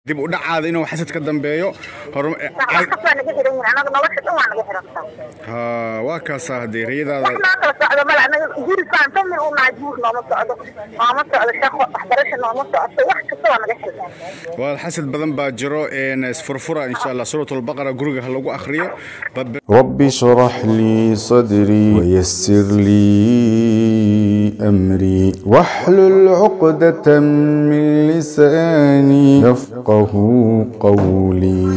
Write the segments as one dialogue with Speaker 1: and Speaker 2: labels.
Speaker 1: dib u dhacaada inuu xasad ka dambeeyo horum-
Speaker 2: wax kasta waa naga xiran yihin anaga nolosha dhan waa naga xirantaa
Speaker 1: ha waa kaasaa haddee
Speaker 2: wax
Speaker 1: riyadaada
Speaker 2: noo kala socdo male anaga gurisaan famil u nahay guur nooma socdo nooma socdo shaqo waxbarasho nooma socoto wax kasta waa naga xiran
Speaker 1: waa xasad badan baa jiro een isfurfura insha allah suuratulbaqara guriga ha lagu akhriyo Bab-
Speaker 3: رب اشرح لي صدري ويسر لي أمري واحلل عقدة من لساني يفقه قولي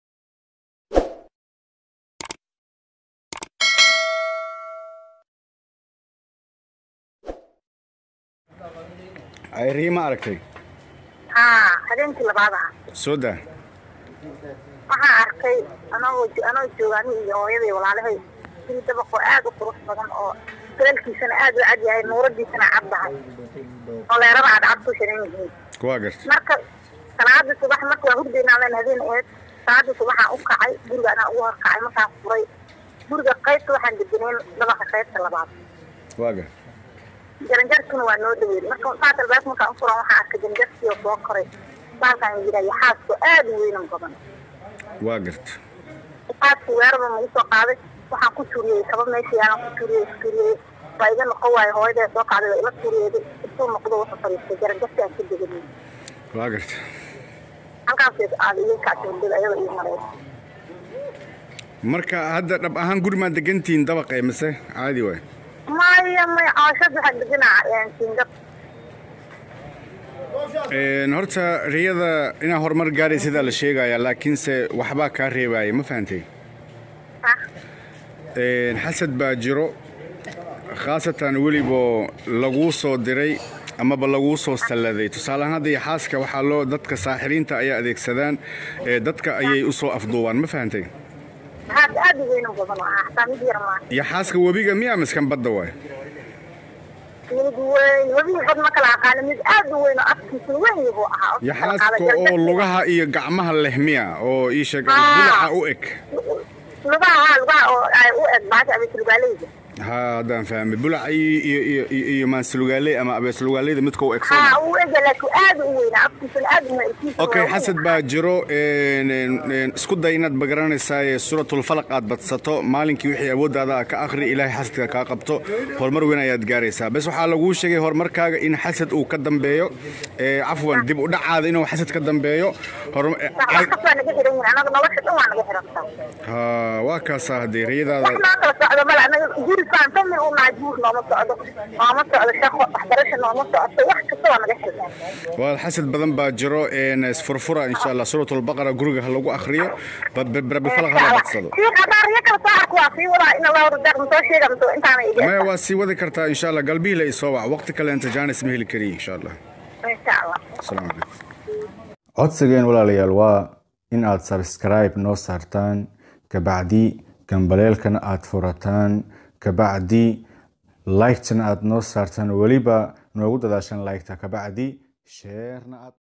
Speaker 1: ay riyo ma aragtay
Speaker 2: haa habeenkii labaad ah
Speaker 1: soo daa
Speaker 2: waxaan arkay anagoo anoo jooga aniga iyo hooyaday walaalahay guri dabaqoo aad u qurux badan oo salaalkiisana aad u cad yahay nuuradiisana caddahay oo leerada cadcad ku xiran yihiin
Speaker 1: waa garta
Speaker 2: marka salaadii subax marka waa hurdaynaadeen habeen eed salaadii subaxaan u kacay guriga anaa ugu horkacay markaan furay guriga qaybta waxaan degenayn dabaqa qaybta labaad
Speaker 1: waa garta
Speaker 2: jaranjarkuna waa noo dhaweyn marka saas albaabka markaan u furan waxaan arkay jaranjarkii oo soo koray baalkaan yidhahyo xaasko aad u weynan badan
Speaker 1: waa garta
Speaker 2: xaaskii weeraba nagu soo qaaday waxaan ku tuuriyey kaba meesha yaalan ku tuuriyey ku tuuriyey waa iga noqon waayo hooyadee soo qaaday waa ila tuuriyeeday intuu noqdo wuxuu fadhiistay jaranjarkii aan ka deganay
Speaker 1: waa garta
Speaker 2: halkaas aad iga kactay wadada ayada ii maray
Speaker 1: marka hadda dhab ahaan guri maa degantihiin dabaqe mise caadi waay
Speaker 2: maya maya cooshad waxaa deganaa singad
Speaker 1: Een, horta riyada inaa horumar gaaray sidaa la sheegaya laakiinse waxbaa kaa reebaya ma fahantay
Speaker 2: ah
Speaker 1: Een, xasad baa jiro khaasatan weliboo laguu soo diray amaba laguu soo salladay tusaale ahaan hadda iyo xaaska waxaa loo dadka saaxiriinta ayaa adeegsadaan ee dadka ayay u soo afduubaan ma fahantay
Speaker 2: haad aad u weynan badan oo ah hataa mid yar maa
Speaker 1: iyo xaaska webiga miyaa miskan badda waay
Speaker 2: mid weyn webihii bad ma kala aqaana mid aad u weyn oo afkiisa weyn buu ahaa
Speaker 1: iyo xaaska oo lugaha iyo gacmaha leh miya oo ii sheeg
Speaker 2: Ah.
Speaker 1: bilaca u eg
Speaker 2: lugaha haa lugaha oo ay u eg baasha abeesulgaaleyda
Speaker 1: ha haddaan fahmay bulaca iyo iyo iyo iyo iyo maansalugaaley ama abeeslugaaleyda midka u eg soo
Speaker 2: haa uu ega laakiin aad u weynaa afkiisana aad u weynkiisa
Speaker 1: okay xasad baa jiro een, een, een, isku day inaad magaranaysaa suuratulfalaq aad badsato maalinkii wixii awooddaada ah ka akhri ilaahay xasadka kaa qabto horumar weyn ayaad gaaraysaa bes waxaa laguu sheegay horumarkaaga in xasad uu ka dambeeyo ee, cafwan dib u dhacaada inuu xasad ka dambeeyo horum- ee,
Speaker 2: wax
Speaker 1: ay-
Speaker 2: kasta waa naga xiran yihin anaga nolosha dhan waa naga xirantaa
Speaker 1: ha waa kaasaa haddee riyadaada
Speaker 2: wax noo kala socdo male anaga gurisaan famil u nahay guur nooma socdo nooma socdo shaqo waxbarasho nooma socoto wax kasta waa naga xiran
Speaker 1: waa xasad badan baa jiro een, isfurfura insha allah suuratulbaqara guriga ha lagu akhriyo ba- ba- rabbilfalaq hala badsado
Speaker 2: Sheekh, haddaan riyo kala soo arko waa sii wadaa in Allah wada soo sheega mise intaana iga
Speaker 1: maya waa sii wadi kartaa insha allah galbihila isoo wac waqti kale inta jaanis ma heli kariye insha allah
Speaker 2: insha Allah
Speaker 1: asalaamu calaykum
Speaker 3: codsigeen walaalayaal waa in aad subscribe noo saartaan kabacdi gambaleelkana aad furataan kabacdi liketana aad noo saartaan weliba noogu dadaashaan liketa kabacdi sheerna aad